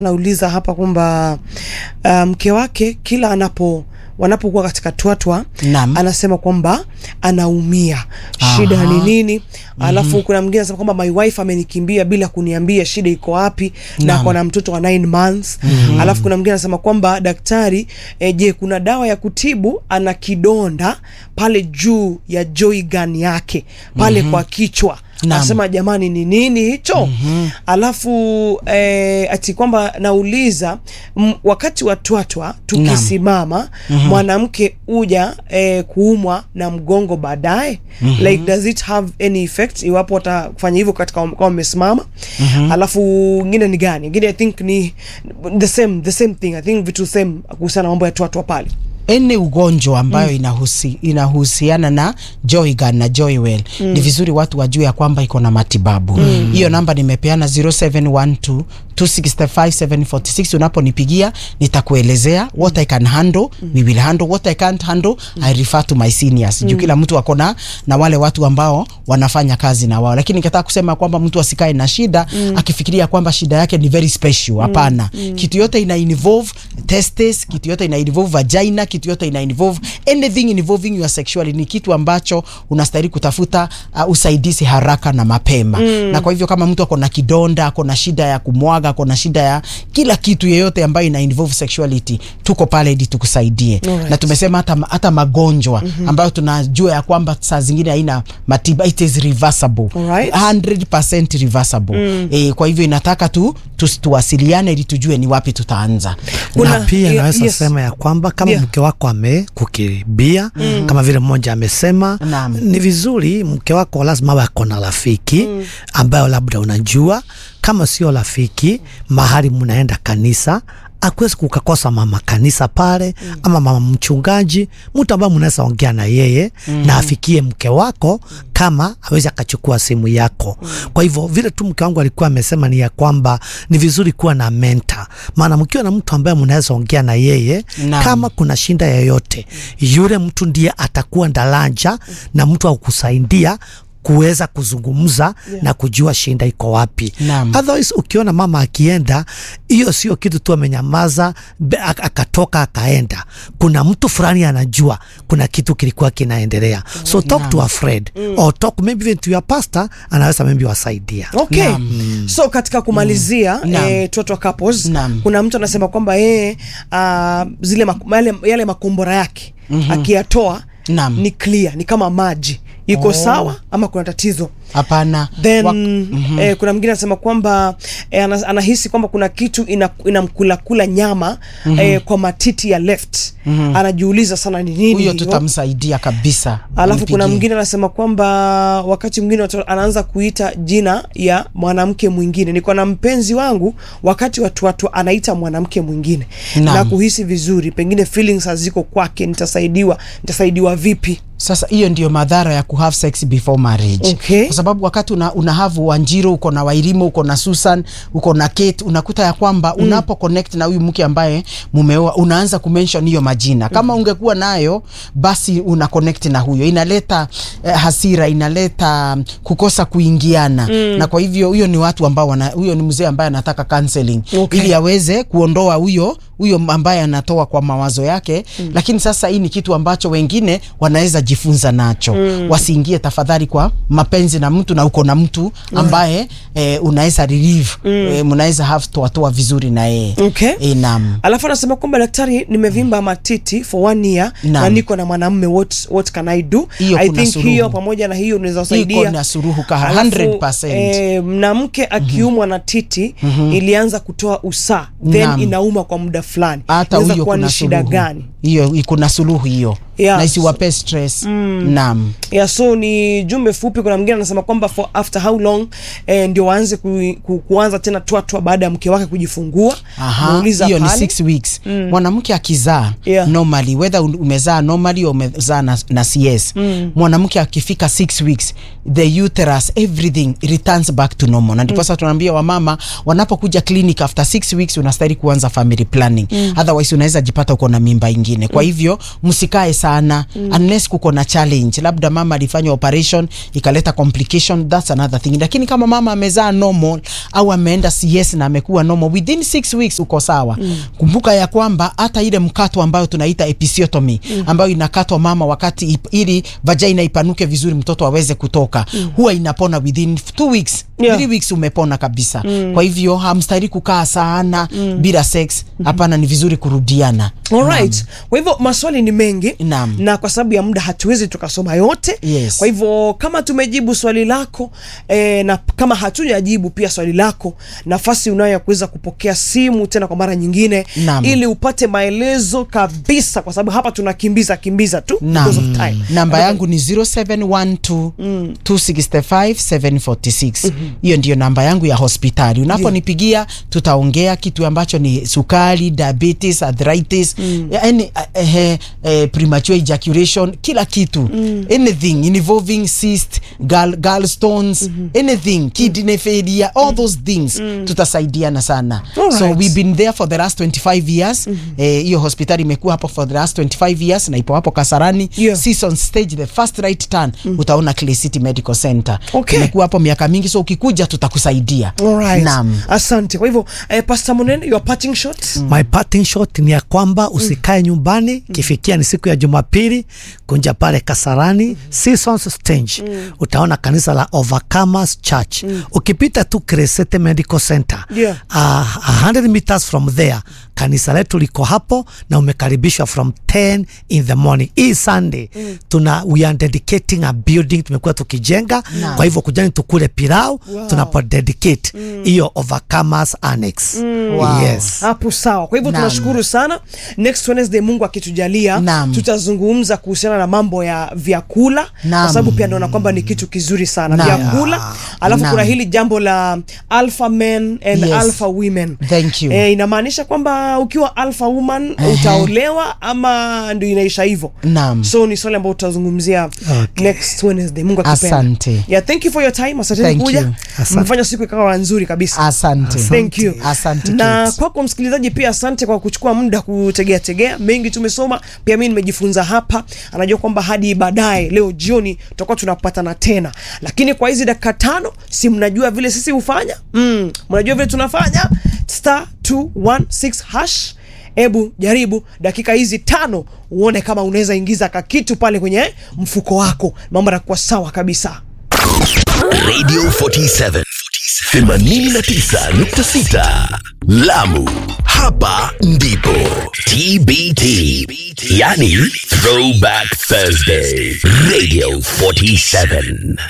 Nauliza hapa kwamba uh, mke wake kila anapo wanapokuwa katika twatwa Naam. anasema kwamba anaumia, shida Aha. ni nini? Alafu kuna mwingine anasema kwamba my wife amenikimbia bila kuniambia shida iko wapi, na Naam. ako na mtoto wa 9 months. Alafu kuna mwingine anasema kwamba daktari, eh, je, kuna dawa ya kutibu? Ana kidonda pale juu ya joy gun yake pale kwa kichwa Naam. anasema jamani, ni nini hicho? Alafu eh, ati kwamba nauliza m, wakati wa twatwa tukisimama mwanamke uja eh, kuumwa na mgongo baadaye like does it have any effect iwapo watafanya hivyo katika kama wamesimama? Alafu ngine ni gani? Ngine I think ni the same the same thing I think vitu same kuhusiana na mambo ya twatwa pale. Any ugonjwa ambayo inahusi, inahusiana na Joygan na Joywell ni vizuri watu wajue ya kwamba iko na matibabu. Hiyo namba nimepeana 0712 265746 unaponipigia nitakuelezea what I can handle, we will handle what I can't handle, I refer to my seniors. Juu kila mtu ako na na wale watu ambao wanafanya kazi na wao, lakini nikataka kusema kwamba mtu asikae na shida akifikiria kwamba shida yake ni very special. Hapana, kitu yote ina involve testes, kitu yote ina involve vagina, kitu yote ina involve anything involving your sexuality. Ni kitu ambacho unastahili kutafuta uh, usaidizi haraka na mapema. Na kwa hivyo kama mtu ako na kidonda, ako na shida ya kumwaga, ako na shida ya kila kitu yeyote ambayo ina involve sexuality, tuko pale ili tukusaidie. Alright. Na tumesema hata hata magonjwa ambayo tunajua ya kwamba saa zingine haina matiba, it is reversible. Alright. 100% reversible. Eh, kwa hivyo inataka tu tu- tuwasiliane ili tujue ni wapi tutaanza. Kuna- na pia ye- naweza yes. sema ya kwamba kama Yeah. mke wako amekukimbia kama vile mmoja amesema, Naam. ni vizuri mke wako lazima awe ako na rafiki ambayo labda unajua, kama sio rafiki, mahali mnaenda kanisa akuwezi kukakosa mama kanisa pale ama mama mchungaji, mtu ambaye mnaweza ongea na yeye na afikie mke wako kama awezi akachukua simu yako. Kwa hivyo vile tu mke wangu alikuwa amesema ni ya kwamba ni vizuri kuwa na mentor, maana mkiwa na mtu ambaye mnaweza ongea na yeye Naam. kama kuna shinda yoyote, yule mtu ndiye atakuwa daraja na mtu wa kukusaidia kuweza kuzungumza na kujua shinda iko wapi. Naam. Otherwise ukiona mama akienda, hiyo sio kitu tu amenyamaza be- ak- akatoka akaenda. Kuna mtu fulani anajua kuna kitu kilikuwa kinaendelea, so talk to a friend or talk maybe even to your pastor, anaweza maybe wasaidia. Okay. Naam. So katika kumalizia Naam. eh, Twatwa couples Naam. kuna mtu anasema kwamba yeye ah, zile mak yale, yale makombora yake akiyatoa Naam. ni clear, ni kama maji iko Oh. sawa ama kuna tatizo Hapana. then Wak- eh, kuna mwingine anasema kwamba eh, ana- anahisi kwamba kuna kitu ina- inamkulakula nyama eh, kwa matiti ya left anajiuliza sana ni nini huyo hiyo. tutamsaidia kabisa. Alafu kuna Mpigie. mwingine anasema kwamba wakati mwingine watu- anaanza kuita jina ya mwanamke mwingine. Niko na mpenzi wangu, wakati watu watu anaita mwanamke mwingine Naam. na kuhisi vizuri, pengine feelings haziko kwake. Nitasaidiwa, nitasaidiwa vipi? Sasa hiyo ndio madhara ya kuhave sex before marriage. Okay. Kwa sababu wakati una, una have Wanjiro, uko na Wairimu, uko na Susan, uko na Kate, unakuta ya kwamba unapo connect na huyu mke ambaye mumeoa, unaanza kumention hiyo majina. Kama ungekuwa nayo basi una connect na huyo, inaleta eh, hasira, inaleta mm, kukosa kuingiana na kwa hivyo huyo ni watu ambao wana, huyo ni mzee ambaye anataka counseling Okay. ili aweze kuondoa huyo huyo ambaye anatoa kwa mawazo yake lakini sasa hii ni kitu ambacho wengine wanaweza jifunza nacho wasiingie tafadhali kwa mapenzi na mtu na uko na mtu ambaye eh, unaweza relieve eh, mnaweza have toa toa vizuri na yeye Okay. eh, naam Alafu anasema kwamba daktari, nimevimba matiti for one year Naam. na niko na mwanamume, what, what can I do? Hiyo I kuna think suruhu. hiyo pamoja na hiyo unaweza iko kusaidia na suruhu ka Alafu, 100% eh, mwanamke akiumwa na titi ilianza kutoa usaa then Naam. inauma kwa muda fulani, hata Inaweza huyo kuwa kuna ni shida suluhu gani? hiyo kuna suluhu hiyo Yeah. na isiwape stress naam Yeah, so ni jumbe fupi. Kuna mwingine anasema kwamba for after how long eh, ndio waanze ku, ku, kuanza tena twatwa baada ya mke wake kujifungua. Aha, Muuliza hiyo ni pale. six weeks mwanamke akizaa Yeah. normally whether un- umezaa normally au umezaa na, na CS mwanamke akifika six weeks the uterus everything returns back to normal na ndipo sasa tunaambia wamama wanapokuja clinic after six weeks unastahili kuanza family planning otherwise unaweza jipata uko na mimba ingine ingine kwa hivyo msikae sana unless kuko na challenge labda mama alifanya operation ikaleta complication that's another thing lakini kama mama amezaa normal au ameenda CS na amekuwa normal within six weeks uko sawa kumbuka ya kwamba hata ile mkato ambayo tunaita episiotomy ambayo inakatwa mama wakati ip, ili vagina ipanuke vizuri mtoto aweze kutoka huwa inapona within two weeks Yeah. three weeks umepona kabisa kwa hivyo hamstahili kukaa sana bila sex hapana ni vizuri kurudiana Alright. Kwa hivyo maswali ni mengi Naam. na kwa sababu ya muda hatuwezi tukasoma yote. Yes. Kwa hivyo kama tumejibu swali lako eh, na kama hatujajibu pia swali lako, nafasi unayo ya kuweza kupokea simu tena kwa mara nyingine Naam. ili upate maelezo kabisa, kwa sababu hapa tunakimbiza kimbiza tu because of time. namba yangu ni 0712 265 746 hiyo ndiyo namba yangu ya hospitali unaponipigia tutaongea kitu ambacho ni sukari diabetes arthritis yani eh, eh, eh, premature ejaculation kila kitu anything involving cyst gall, gallstones anything kidney failure all those things tutasaidiana sana Alright. so we've been there for the last 25 years eh, hiyo hospitali imekuwa hapo for the last 25 years na ipo hapo Kasarani Yeah. Season stage the first right turn utaona Clay City Medical Center Okay. tumekuwa hapo miaka mingi so ukikuja tutakusaidia Alright. Naam. Asante. Kwa hivyo eh, Pastor Munene, your parting shot. My parting shot ni ya kwamba usikae nyumbani, kifikia ni siku ya Jumapili, kunja pale Kasarani Seasons Stage, utaona kanisa la Overcomers Church. Ukipita tu Crescente Medical Center Yeah. uh, 100 meters from there, kanisa letu liko hapo na umekaribishwa from 10 in the morning. Hii Sunday tuna we are dedicating a building, tumekuwa tukijenga. Kwa hivyo kujani tukule pilau tunapo dedicate hiyo Overcomers Annex. Wow. Yes. hapo sawa. Kwa hivyo Naam. tunashukuru sana. Next Wednesday Mungu akitujalia, Naam. tutazungumza kuhusiana na mambo ya vyakula, Naam. kwa sababu pia naona kwamba ni kitu kizuri sana Naam. vyakula. Alafu Naam. kuna hili jambo la alpha men and Yes. alpha women. Thank you. Eh, inamaanisha kwamba ukiwa alpha woman utaolewa ama ndio inaisha hivyo. Naam. So ni swali ambalo tutazungumzia Okay. next Wednesday. Mungu akipenda. Asante. Yeah, thank you for your time. Asante Thank kuja. you. Asante. Mfanya siku ikawa nzuri kabisa. asante Thank you. asante na Kate. kwako msikilizaji pia asante kwa kuchukua muda kutegea tegea mengi tumesoma pia mimi nimejifunza hapa anajua kwamba hadi baadaye leo jioni tutakuwa tunapatana tena lakini kwa hizi dakika tano si mnajua vile sisi hufanya mm, mnajua vile tunafanya star 216 hash hebu jaribu dakika hizi tano uone kama unaweza ingiza kakitu pale kwenye mfuko wako mambo yanakuwa sawa kabisa Radio 47 89.6 Lamu. Hapa ndipo TBT, yani Throwback Thursday. Radio 47.